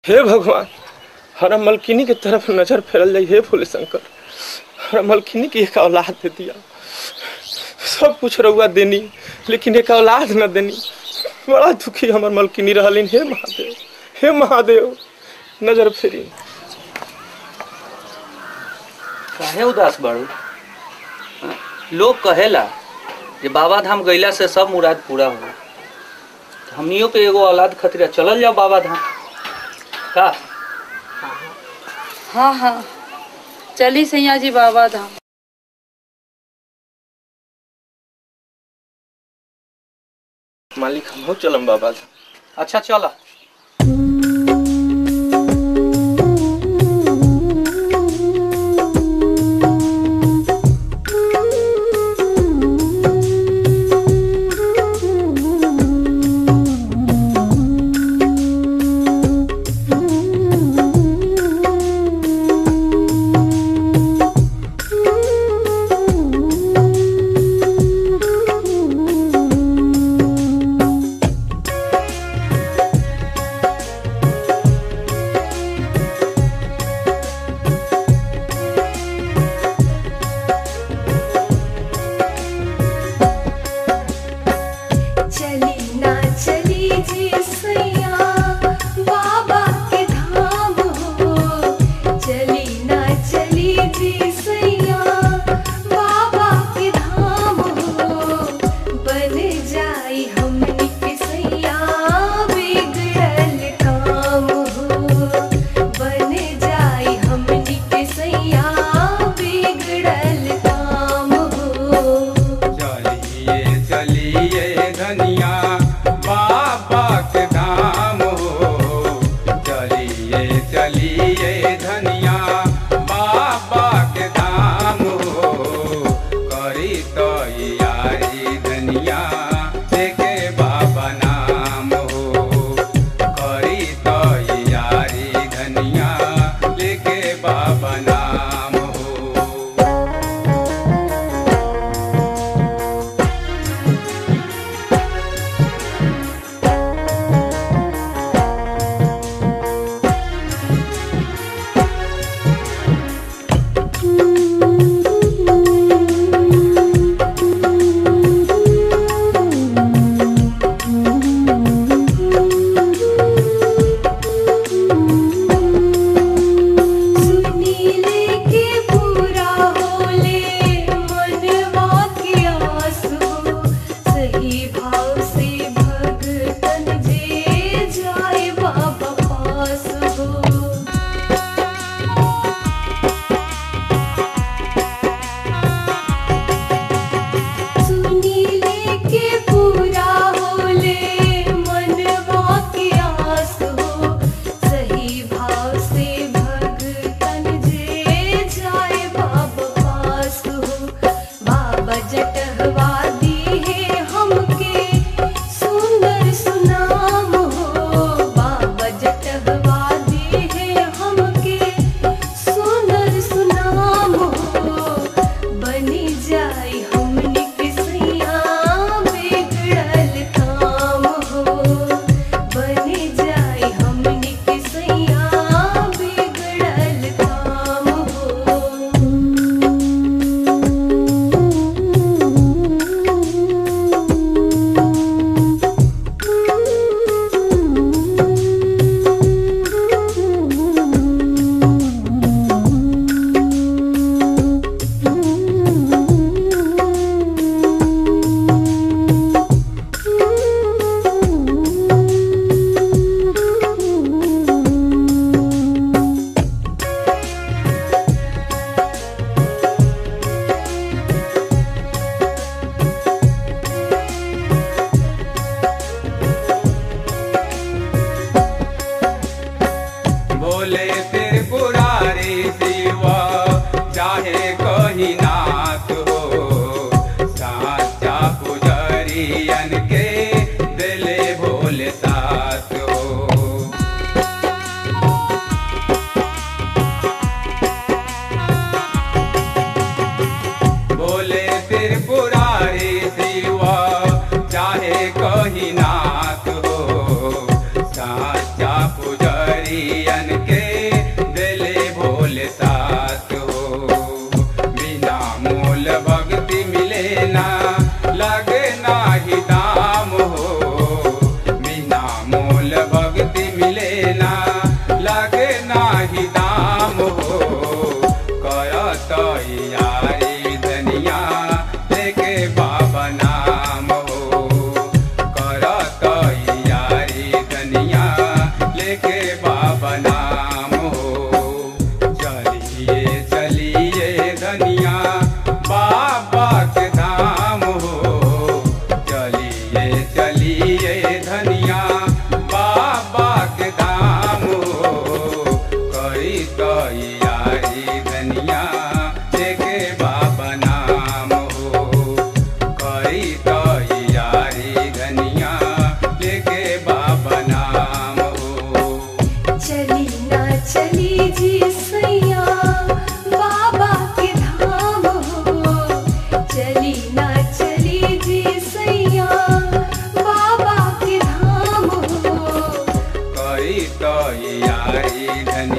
हे भगवान हरा मलकिनी के तरफ नजर फेरल जाई हे भोले शंकर हरा मलकिनी की एक औलाद दे दिया सब कुछ रहुआ देनी लेकिन एक औलाद न देनी बड़ा दुखी हमर मलकिनी रहलिन हे महादेव हे महादेव नजर फेरी काहे उदास बाड़ू हाँ? लोग कहेला जे बाबा धाम गईला से सब मुराद पूरा होला हमनियो पे एगो औलाद खतरा चलल जाओ बाबा धाम का हाँ हाँ चली सैया जी बाबा धाम मालिक हम चलम बाबा अच्छा चला चली ना चली जी सैया बाबा के धाम हो चली ना चली जी सैया बाबा के धाम हो बन जाई हमनी के सैया बिगड़ल काम हो बन जाई हमनी के सैया बिगड़ल काम हो चलिए चलिए धनिया बाबा के धाम हो चलिए चलिए धनिया बाबा के धाम हो करी तो यारी धनिया देखे बाबा नाम हो करी तो यारी धनिया लेके बाबा नाम हो सुनीले के पूरा होले मनवा के आस हो सही भाव से भगतन जे जाए बाबा पास हो सुनीले के पूरा होले मनवा के आस हो सही भाव से भगतन जे जाए बाबा पास हो बाबा जटहवा दी है हमके सुंदर सुनाम हो बाबा जटहवा दी है हमके सुंदर सुनाम हो बनी जाई हमनी के सैया बिगड़ल काम हो बनी जाई हमनी के सैया बिगड़ल काम हो बोले त्रिपुरारी शिवा चाहे कहीं नाथ हो साचा पुजरियन के दिले भोले साथ हो बोले त्रिपुरारी शिवा चाहे कहीं नाथ हो साचा पुजरिया लेके बाबा नाम हो चलिए चलिए धनिया बाबा के धाम हो चलिए चलिए धनिया बाबा के धाम हो करी तैयारी धनिया लेके बाबा नाम हो करी तैयारी धनिया लेके बाबा नाम हो चली ना चली जी सैया बाबा के धाम हो चली ना चली जी सैया बाबा के धाम हो करी तैयारी धनिया